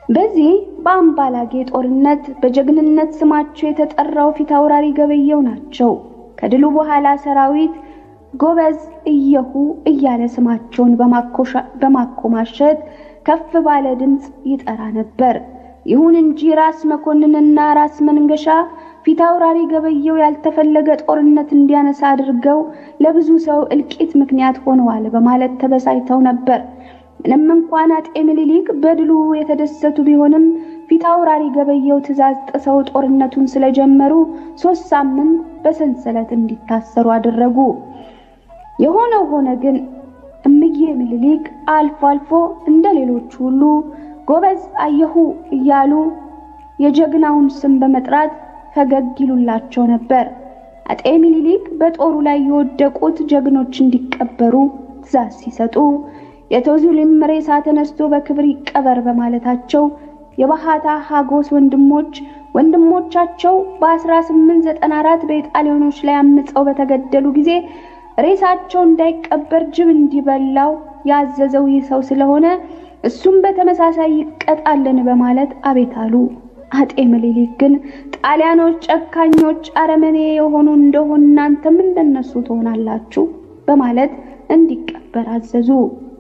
በዚህ በአምባላጌ ጦርነት በጀግንነት ስማቸው የተጠራው ፊት አውራሪ ገበየው ናቸው። ከድሉ በኋላ ሰራዊት ጎበዝ እየሁ እያለ ስማቸውን በማኮማሸት ከፍ ባለ ድምፅ ይጠራ ነበር። ይሁን እንጂ ራስ መኮንንና ራስ መንገሻ ፊት አውራሪ ገበየው ያልተፈለገ ጦርነት እንዲያነሳ አድርገው ለብዙ ሰው እልቂት ምክንያት ሆነዋል በማለት ተበሳጭተው ነበር። ምንም እንኳን አጤ ምኒልክ በድሉ የተደሰቱ ቢሆንም ፊት አውራሪ ገበየው ትዕዛዝ ጥሰው ጦርነቱን ስለጀመሩ ሶስት ሳምንት በሰንሰለት እንዲታሰሩ አደረጉ። የሆነው ሆነ ግን እምዬ ምኒልክ አልፎ አልፎ እንደ ሌሎቹ ሁሉ ጎበዝ አየሁ እያሉ የጀግናውን ስም በመጥራት ፈገግ ይሉላቸው ነበር። አጤ ምኒልክ በጦሩ ላይ የወደቁት ጀግኖች እንዲቀበሩ ትዕዛዝ ሲሰጡ የቶዙሊም ሬሳ ተነስቶ በክብር ይቀበር በማለታቸው የባሃታ ሀጎስ ወንድሞች ወንድሞቻቸው በ1894 በኢጣሊያኖች ላይ አምፀው በተገደሉ ጊዜ ሬሳቸው እንዳይቀበር ጅብ እንዲበላው ያዘዘው ይህ ሰው ስለሆነ እሱም በተመሳሳይ ይቀጣልን በማለት አቤት አሉ። አጤ ምኒልክ ግን ጣሊያኖች ጨካኞች፣ አረመኔ የሆኑ እንደሆን እናንተም እንደነሱ ትሆናላችሁ በማለት እንዲቀበር አዘዙ።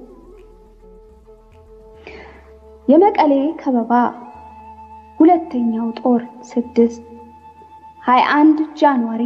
የመቀሌ ከበባ ሁለተኛው ጦር ስድስት 21 ጃንዋሪ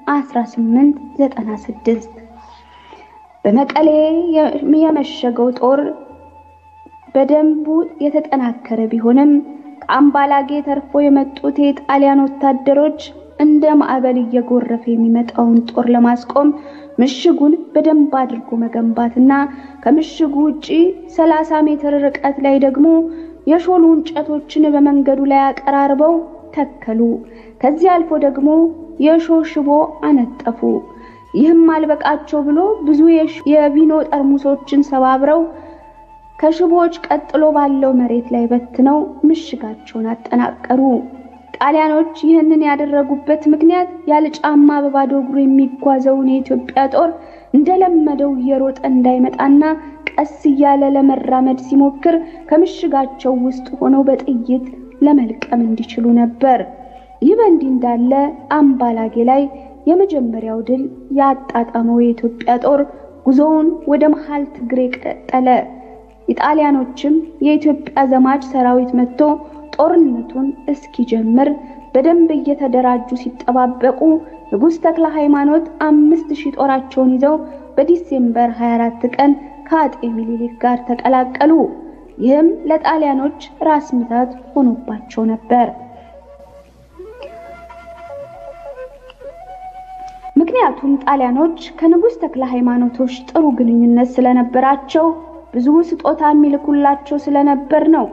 1896 በመቀሌ የመሸገው ጦር በደንቡ የተጠናከረ ቢሆንም ከአምባላጌ ተርፎ የመጡት የጣሊያን ወታደሮች እንደ ማዕበል እየጎረፈ የሚመጣውን ጦር ለማስቆም ምሽጉን በደንብ አድርጎ መገንባትና ከምሽጉ ውጪ 30 ሜትር ርቀት ላይ ደግሞ የሾሉ እንጨቶችን በመንገዱ ላይ አቀራርበው ተከሉ። ከዚህ አልፎ ደግሞ የሾህ ሽቦ አነጠፉ። ይህም አልበቃቸው ብሎ ብዙ የቪኖ ጠርሙሶችን ሰባብረው ከሽቦዎች ቀጥሎ ባለው መሬት ላይ በትነው ምሽጋቸውን አጠናቀሩ። ጣሊያኖች ይህንን ያደረጉበት ምክንያት ያለ ጫማ በባዶ እግሩ የሚጓዘውን የኢትዮጵያ ጦር እንደለመደው እየሮጠ እንዳይመጣና ቀስ እያለ ለመራመድ ሲሞክር ከምሽጋቸው ውስጥ ሆነው በጥይት ለመልቀም እንዲችሉ ነበር። ይህ በእንዲህ እንዳለ አምባላጌ ላይ የመጀመሪያው ድል ያጣጣመው የኢትዮጵያ ጦር ጉዞውን ወደ መሃል ትግሬ ቀጠለ። ኢጣሊያኖችም የኢትዮጵያ ዘማች ሰራዊት መጥቶ ጦርነቱን እስኪጀምር በደንብ እየተደራጁ ሲጠባበቁ ንጉሥ ተክለ ሃይማኖት አምስት ሺህ ጦራቸውን ይዘው በዲሴምበር 24 ቀን ከአጤ ምኒልክ ጋር ተቀላቀሉ። ይህም ለጣሊያኖች ራስ ምታት ሆኖባቸው ነበር። ምክንያቱም ጣሊያኖች ከንጉሥ ተክለ ሃይማኖቶች ጥሩ ግንኙነት ስለነበራቸው ብዙ ስጦታ የሚልኩላቸው ስለነበር ነው።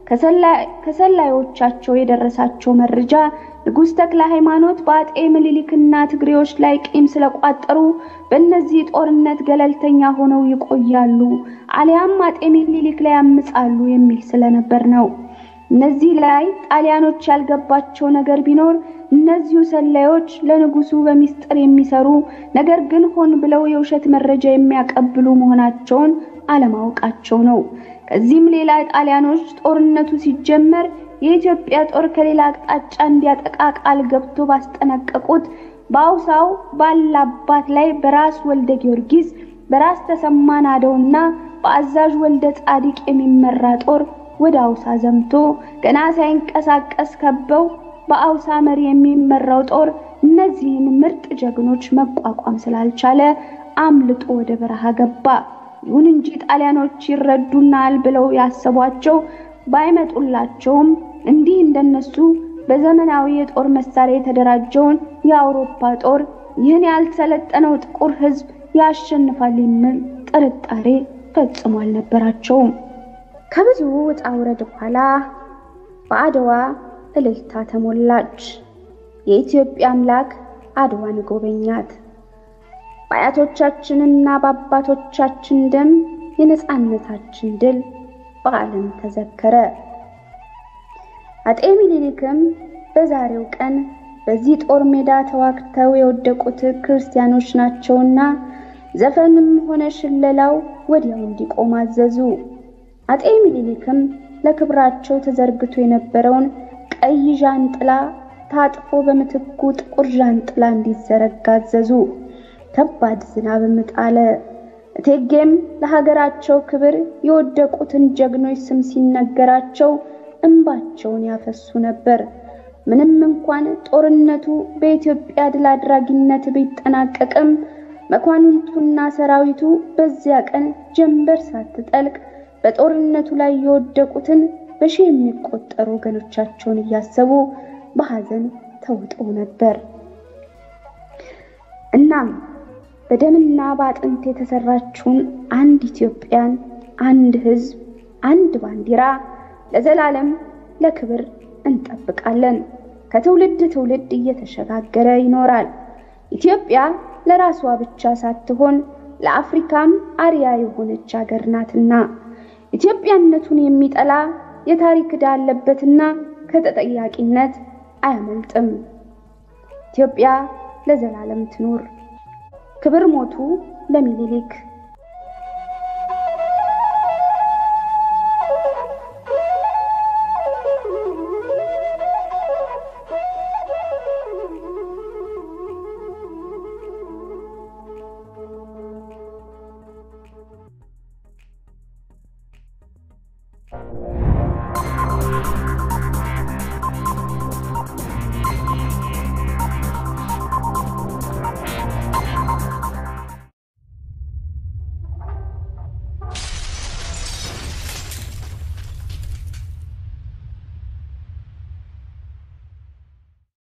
ከሰላዮቻቸው የደረሳቸው መረጃ ንጉሥ ተክለ ሃይማኖት በአጤ ምኒልክና ትግሬዎች ላይ ቂም ስለቋጠሩ በእነዚህ ጦርነት ገለልተኛ ሆነው ይቆያሉ፣ አሊያም አጤ ምኒልክ ላይ ያምጻሉ የሚል ስለነበር ነው። እነዚህ ላይ ጣሊያኖች ያልገባቸው ነገር ቢኖር እነዚሁ ሰላዮች ለንጉሱ በሚስጥር የሚሰሩ ነገር ግን ሆን ብለው የውሸት መረጃ የሚያቀብሉ መሆናቸውን አለማወቃቸው ነው። ከዚህም ሌላ ጣሊያኖች ጦርነቱ ሲጀመር የኢትዮጵያ ጦር ከሌላ አቅጣጫ እንዲያጠቃ ቃል ገብቶ ባስጠነቀቁት በአውሳው ባላባት ላይ በራስ ወልደ ጊዮርጊስ፣ በራስ ተሰማ ናደውና በአዛዥ ወልደ ጻዲቅ የሚመራ ጦር ወደ አውሳ ዘምቶ ገና ሳይንቀሳቀስ ከበው በአውሳ መሪ የሚመራው ጦር እነዚህን ምርጥ ጀግኖች መቋቋም ስላልቻለ አምልጦ ወደ በረሃ ገባ። ይሁን እንጂ ጣሊያኖች ይረዱናል ብለው ያሰቧቸው ባይመጡላቸውም እንዲህ እንደነሱ በዘመናዊ የጦር መሳሪያ የተደራጀውን የአውሮፓ ጦር ይህን ያልሰለጠነው ጥቁር ሕዝብ ያሸንፋል የሚል ጥርጣሬ ፈጽሞ አልነበራቸውም። ከብዙ ውጣ ውረድ በኋላ በአድዋ እልልታ ተሞላች። የኢትዮጵያ አምላክ አድዋን ጎበኛት። በአያቶቻችንና በአባቶቻችን ደም የነጻነታችን ድል በዓለም ተዘከረ። አጤ ምኒልክም በዛሬው ቀን በዚህ ጦር ሜዳ ተዋግተው የወደቁት ክርስቲያኖች ናቸውና ዘፈንም ሆነ ሽለላው ወዲያው እንዲቆም አዘዙ። አጤ ምኒልክም ለክብራቸው ተዘርግቶ የነበረውን ቀይ ዣንጥላ ታጥፎ በምትኩ ጥቁር ዣንጥላ እንዲዘረጋ አዘዙ። ከባድ ዝናብም ጣለ። እቴጌም ለሀገራቸው ክብር የወደቁትን ጀግኖች ስም ሲነገራቸው እንባቸውን ያፈሱ ነበር። ምንም እንኳን ጦርነቱ በኢትዮጵያ ድል አድራጊነት ቢጠናቀቅም መኳንንቱና ሰራዊቱ በዚያ ቀን ጀንበር ሳትጠልቅ በጦርነቱ ላይ የወደቁትን በሺህ የሚቆጠሩ ወገኖቻቸውን እያሰቡ በሐዘን ተውጠው ነበር። እናም በደምና በአጥንት የተሰራችውን አንድ ኢትዮጵያን፣ አንድ ሕዝብ፣ አንድ ባንዲራ ለዘላለም ለክብር እንጠብቃለን። ከትውልድ ትውልድ እየተሸጋገረ ይኖራል። ኢትዮጵያ ለራሷ ብቻ ሳትሆን ለአፍሪካም አርያ የሆነች ሀገር ናትና ኢትዮጵያነቱን የሚጠላ የታሪክ ዕዳ አለበትና ከተጠያቂነት አያመልጥም። ኢትዮጵያ ለዘላለም ትኑር። ክብር ሞቱ ለሚኒሊክ